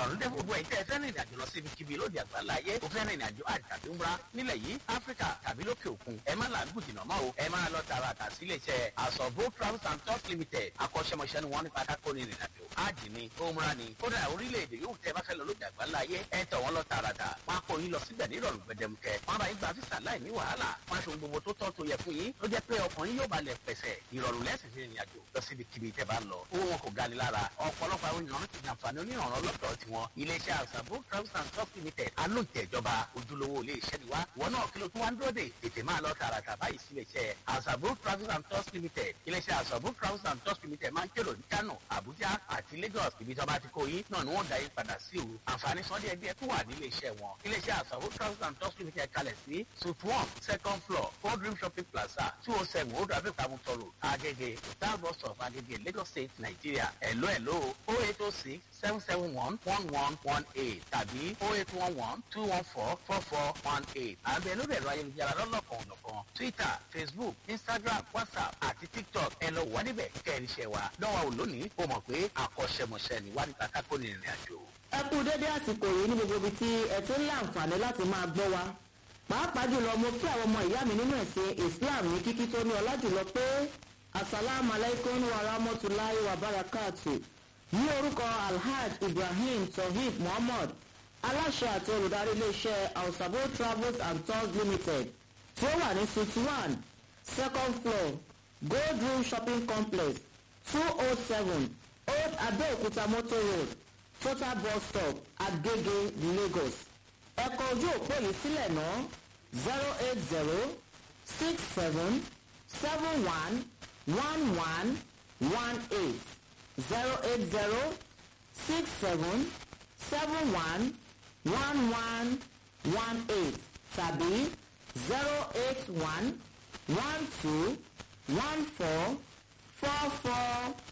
ìrọ̀rùn dé gbogbo ẹ̀yin tẹ́ ẹ fẹ́ rìn ìrìnàjò lọ sí ibikíbi lóde àgbáńlá ayé o fẹ́ rìn ìrìnàjò àjò tàbí ńbra nílẹ̀ yìí áfíríkà tàbí lókè òkun ẹ má làágùn jìnnà mọ́ o ẹ máa lọ tààràtà sí iléeṣẹ́ àsọ̀bó travels and tours limited akọ́ṣẹ́mọṣẹ́ ni wọ́n nípa kákó ní ìrìnàjò ájì ni òmùra ni kódà orílẹ̀-èdè yóò tẹ́ bá fẹ́ lọ lóde àgbáńlá ayé ẹ tọ̀ wọ́n lọ tààràtà wọn á kó yín lọ síbẹ̀ ní ìrọ̀rùn gbẹdẹmukẹ wọn bá yín gba físà láì ní wàhálà wọn aṣọ gbogbo tó tọ́ tó yẹ fún yín ló jẹ́ pé ọkùnrin yóò balẹ̀ pẹ̀sẹ̀ ìrọ̀rùn lẹ́sìn sí ìrìnàjò lọ síbi kíbi tẹ́ bá ń lọ owó wọn kò gani lára ọ̀pọ̀lọpọ̀ àwọn èèyàn ti jàǹfààní onírànràn lọ́dọ̀ tiwọn iléeṣẹ́ àṣàbò travels and tours limited alóǹtẹ̀ ìjọba ojúlówó iléeṣẹ́ ni wá wọn náà kí ló tún wá ń dúró dè tètè máa lọ tààràtà báyìí sí iléeṣẹ́ àṣàbò travels and tours limited iléeṣẹ́ àṣàbò travels and tours limited máa ń kérò ní kano abuja àti lagos ibi tí wọn bá ti kó yín náà ni wọn dá yín padà sí o àǹfààní sọdí ẹgbẹ́ tó wà nílé iṣẹ́ wọn iléeṣẹ́ àṣàbò travels and tours limited kalẹ̀ sí suite one second floor four dream shopping plaza two oh seven old abẹ́òkúta mutoro agege star bus stop agege lagos state nigeria hello hello oh eight oh six seven seven one one one one eight tàbí oh eight one one two one four four four one eight àbẹ̀ lórí ẹ̀rọ ayélujára lọ́lọ́kan ọ̀nàkan twitter facebook instagram whatsapp àti tiktok ẹ lọ wà níbẹ̀ kẹ́rin ṣe wa lọ́wọ́ ò lónìí o mọ̀ pé akọ́ṣẹ́mọṣẹ́ ni wà nípa kákó ní ìrìn àjò. ẹ kú dédé àsìkò yìí ní gbogbo ibi tí ẹ ti ń láǹfààní láti máa gbọ́ wa pàápàá jùlọ mo kí àwọn ọmọ ìyá mi nínú ẹ̀sìn islam ní kíkí tó ní ọlá jùlọ pé asalaamu alaykum wa rahmatulahi wa barakatu ní orúkọ alhaj ibrahim tohib muhammad aláṣẹ àti olùdarí iléeṣẹ́ ausabo travels and tours limited tí ó wà ní suite one second floor gold room shopping complex two oh seven old abeokuta motor road total bus stop agege lagos ẹ̀kọ́ ojú òpó yìí sílẹ̀ ná zero eight zero six seven seven one one one one eight zero eight zero six seven seven one one one one eight tàbí zero eight one one two one four four four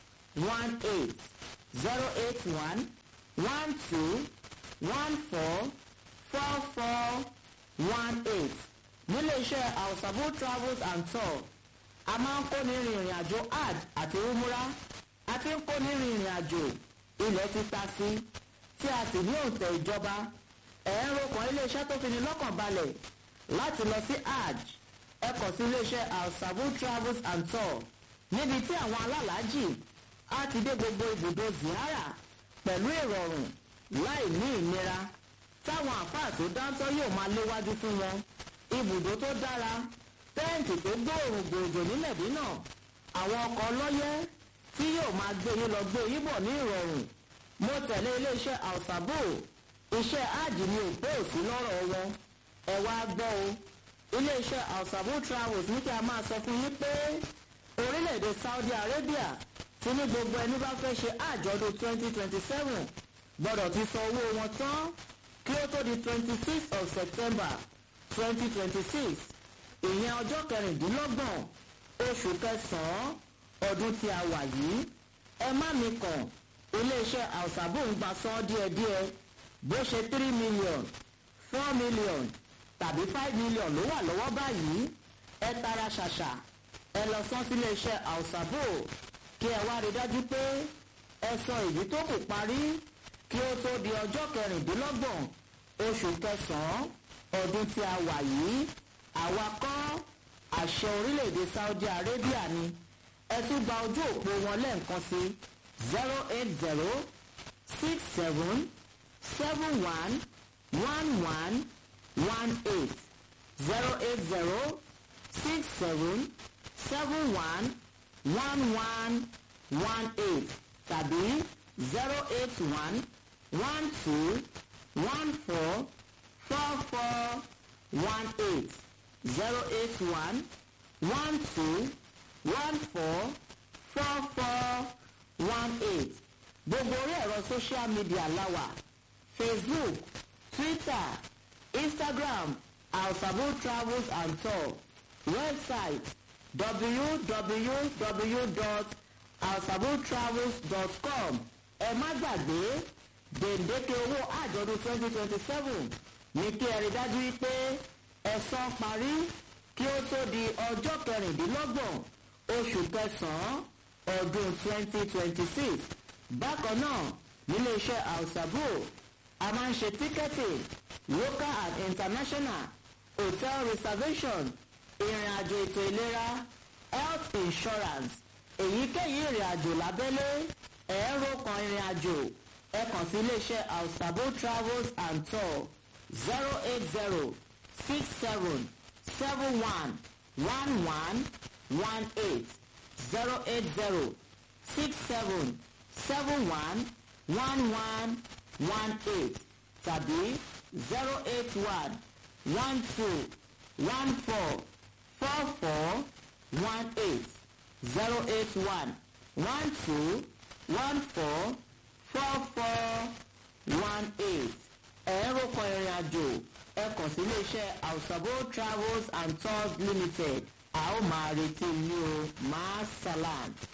one eight zero eight one one two one four four four one eight nílé iṣẹ́ àwòsàbò travels and tour a máa ń kó ní ìrìn àjò hajj àti umura a ti ń kó ní ìrìn àjò ilẹ̀ ti ta sí tí a sì ní òǹtẹ̀ ìjọba ẹ̀ẹ́rọ kan iléeṣẹ́ tó fi ní lọ́kàn balẹ̀ láti lọ sí hajj ẹ kàn sí iléeṣẹ́ àwòsàbò travels and tour níbi tí àwọn alálàájì á ti dé gbogbo ibùdó ziyara pẹ̀lú ìrọ̀rùn láì ní ìnira táwọn àfáà tó dáńtọ́ yóò máa léwájú fún wọn ibùdó tó dára tẹ́ǹtì tó gbóòrùn gbòòjò ní mẹ̀dínà àwọn ọkọ̀ ọlọ́yẹ́ tí yóò máa gbé yín lọ gbé yín bọ̀ ní ìrọ̀rùn mo tẹ̀lé iléeṣẹ́ àwùsàbò iṣẹ́ áàjì ni òpó òsì lọ́rọ̀ wọn ẹ wá gbọ́ o iléeṣẹ́ àwùsàbò travels ní kí a máa sọ fún yín pé orílẹ̀-èdè saudi arabia ti ní gbogbo ẹni bá fẹ́ ṣe àjọ̀dún twenty twenty seven gbọ́dọ̀ ti san owó wọn tán kí ó tó di twenty six of september twenty twenty six ìyẹn ọjọ́ kẹrìndínlọ́gbọ̀n oṣù kẹsàn-án ọdún tí a wà yìí ẹ má mi kàn iléeṣẹ́ àwùsàbò ń gba sán díẹ̀díẹ̀ bó ṣe three million four million tàbí five million ló wà lọ́wọ́ báyìí ẹ tara ṣàṣà ẹ lọ sán sí iléeṣẹ́ àwùsàbò kí ẹ wá rí dájú pé ẹ sọ èyí tó kù parí kí ó tó di ọjọ́ kẹrìndínlọ́gbọ̀n oṣù kẹsàn-án ọdún tí a wà yìí àwa kọ́ àṣẹ orílẹ̀-èdè saudi arabia ni ẹ tún gba ojú òpó wọn lẹ́ẹ̀kan sí zero eight zero six seven seven one one one one eight zero eight zero six seven seven one one one one eight tàbí zero eight one one two one four four four one eight zero eight one one two one four four four one eight gbogbo orí ẹ̀rọ social media láwà facebook twitter instagram alsabo travels and tour website www.alsabotravels.com ẹ má gbàgbé gbèǹdéke owó àjọ̀dún twenty twenty seven ní kí ẹ rí dájú wípé ẹ̀sán parí kí ó tó di ọjọ́ kẹrìndínlọ́gbọ̀n oṣù kẹsàn-án ọdún twenty twenty six bákan náà níléeṣẹ́ àwùsàbò a máa ń ṣe ticketing local and international hotel reservation ìrìn àjò ètò ìlera health insurance èyíkéyìí ìrìn àjò lábẹ́lé ẹ̀ẹ́rọ kan ìrìn àjò ẹ kàn sí iléeṣẹ́ alsabo travels and tour zero eight zero six seven seven one one one one eight zero eight zero six seven seven one one one one eight tàbí zero eight one one two one four four four one eight zero eight one one two one four four four one eight ẹ̀rọ kan ìrìn àjò ẹ kàn sí iléeṣẹ́ ausabo travels and tours limited a ó máa retí yín o máa salam.